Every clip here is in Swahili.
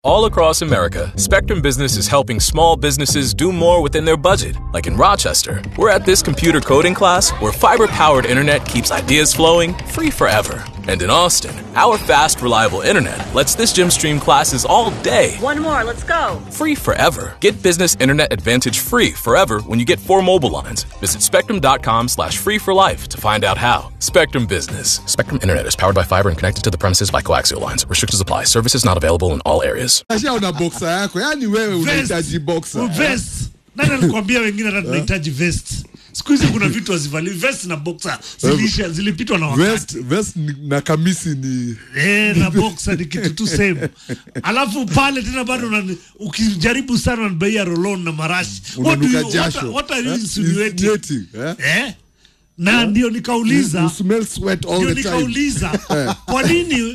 All across America, Spectrum Business is helping small businesses do more within their budget. Like in Rochester, we're at this computer coding class where fiber powered internet keeps ideas flowing free forever. And in Austin, our fast, reliable internet lets this gym stream classes all day One more, let's go. free forever. Get business internet advantage free forever when you get four mobile lines. Visit spectrum.com slash free for life to find out how. Spectrum Business. Spectrum Internet is powered by fiber and connected to the premises by coaxial lines. Restrictions apply. Services not available in all areas. Asha una boxer yako yaani wewe unahitaji boxer vest nani alikwambia wengine hata tunahitaji vest siku hizi kuna vitu hazivali vest na boxer zilisha zilipitwa na wakati vest vest ni- na kamisi ni Eh, na boxer ni kitu tu same alafu pale tena bado unani- ukijaribu sana unabaia rolon na marashi what, do unanuka you, what, jasho what are you Eh? insinuating Insinuating, eh? eh? na ndio You nikauliza smell sweat all ndio the time nikauliza kwa nini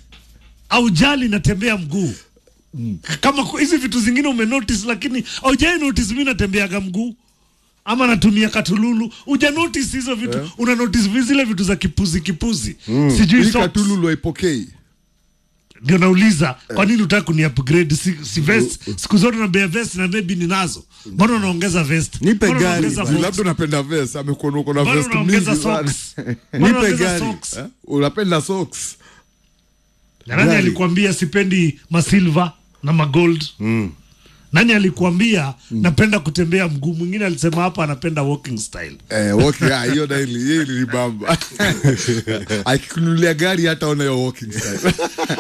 aujali natembea mguu kama ku- hizi vitu zingine umenotice lakini aujai notice mi natembeaga mguu ama natumia katululu uja notice hizo vitu una notice vi- zile vitu za kipuzi kipuzi sijui Hii socks. katululu haipokei ndio nauliza kwa nini utaka kuni upgrade si, si vest siku zote nabea vest na maybe ninazo mbona unaongeza vest Nipe Mbona gari unaongeza bana. box? labda unapenda vest amekuona uko na Mbona vest unaongeza mingi sana socks Mbona Nipe unaongeza gari. socks Eh? unapenda socks Na nani Gari. alikuambia sipendi masilva na magold mm. nani alikuambia napenda kutembea mguu mwingine alisema hapa anapenda walking style Eh, okay, ah, hiyo daili hiyo ilibamba akikunulia gari hata ona hiyo walking style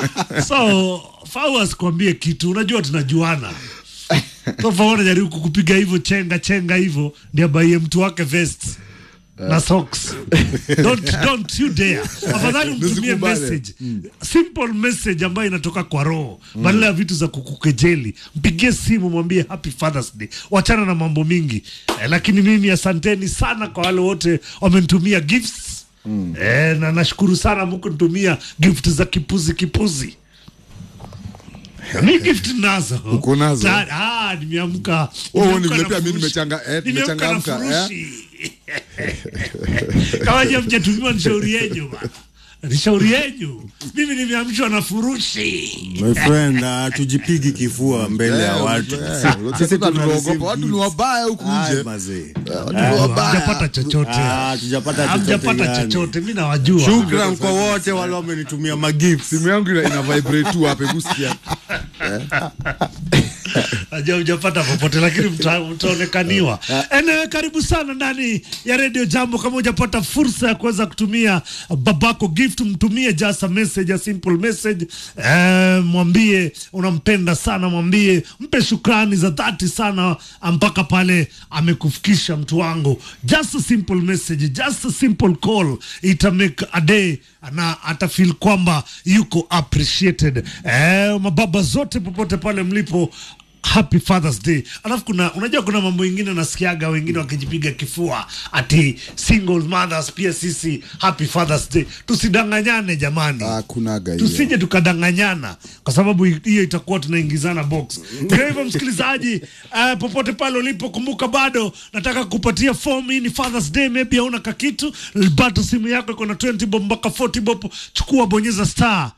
so fau asikwambie kitu unajua tunajuana so fau anajaribu kukupiga hivyo chenga chenga hivyo ndio abaie mtu wake vest na socks don't, don't you dare afadhali mtumie Nisikubali. message simple message ambayo inatoka kwa roho badala ya vitu za kukukejeli mpigie simu mwambie happy fathers day wachana na mambo mingi eh, lakini mimi asanteni sana kwa wale wote wamenitumia gifts eh, na nashukuru sana mkunitumia gift za kipuzi kipuzi mi gift nazo Uko nazo? Ta- ah, nimeamka Wewe nimeamka vile na pia mimi furushi. nimechanga- eh, Nimeamka na nimechangamka, furushi. kama je mjatumiwa ni shauri yenyu bana ni shauri yenyu mimi nimeamshwa na furushi My friend, uh, tujipigi kifua mbele ya Eh, watu. eh, Sisi tunaogopa. tuna receive watu ni gifts. wabaya huku Ay, nje mazee. watu ni wabaya hamjapata chochote Ah, tujapata chochote hamjapata yani. chochote mi nawajua Shukran kwa wote wale wamenitumia magifts. simu yangu ina, ina vibrate tu hapa hebu sikia najua hujapata popote lakini mta- mtaonekaniwa enewe karibu sana ndani ya redio jambo kama hujapata fursa ya kuweza kutumia babako gift mtumie just a message a simple message eh, mwambie unampenda sana mwambie mpe shukrani za dhati sana mpaka pale amekufikisha mtu wangu just a simple message just a simple call ita make a day na atafeel kwamba yuko appreciated eh, mababa zote popote pale mlipo happy fathers day alafu kuna unajua kuna mambo ingine nasikiaga wengine wakijipiga kifua ati single mothers pia sisi happy fathers day tusidanganyane jamani Ah, kunaga hiyo. tusije tukadanganyana kwa sababu hiyo itakuwa tunaingizana box ndio hivyo msikilizaji uh, popote pale ulipo kumbuka bado nataka kupatia form hii ni fathers day maybe hauna kakitu bado simu yako iko na 20 bob mpaka 40 bob chukua bonyeza star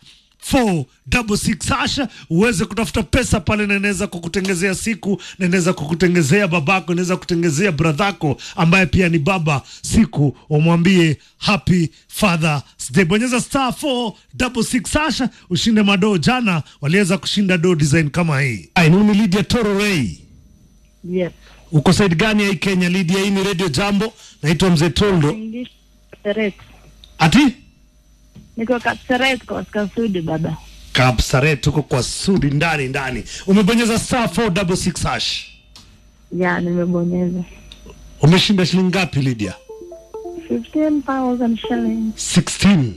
466 hasha uweze kutafuta pesa pale na inaweza kukutengezea siku na inaweza kukutengezea babako inaweza kutengezea bradhako ambaye pia ni baba siku umwambie happy father's day bonyeza star 466 hasha ushinde madoo jana waliweza kushinda do design kama hii Ai, mimi Lydia Toro Ray Yes. uko side gani ya hii Kenya Lydia hii ni radio jambo naitwa mzee Toldo English Kapseret. ati Niko Kapseret kwa Kasudi baba. Kapsaret tuko kwa sudi ndani ndani umebonyeza star 466 hash Ya, nimebonyeza. umeshinda shilingi ngapi Lydia 15,000 shillings. 16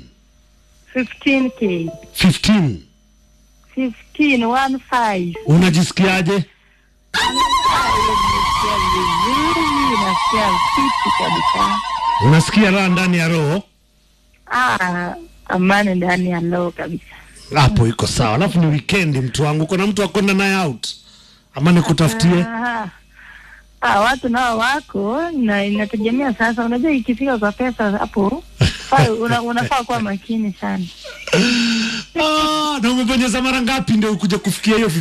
15k. 15 15, one five. unajisikiaje Nasikia vizuri, nasikia fiti kabisa. unasikia raha ndani ya roho Ah, amani ndani ya roho kabisa. hapo iko sawa alafu ni weekend mtu wangu kuna mtu akwenda naye out ama nikutafutie Ah, ah, watu nao wako na inategemea sasa. Unajua ikifika kwa pesa hapo Faa- una- unafaa kuwa makini sana Ah, na umebonyeza mara ngapi ndio ukuja kufikia hiyo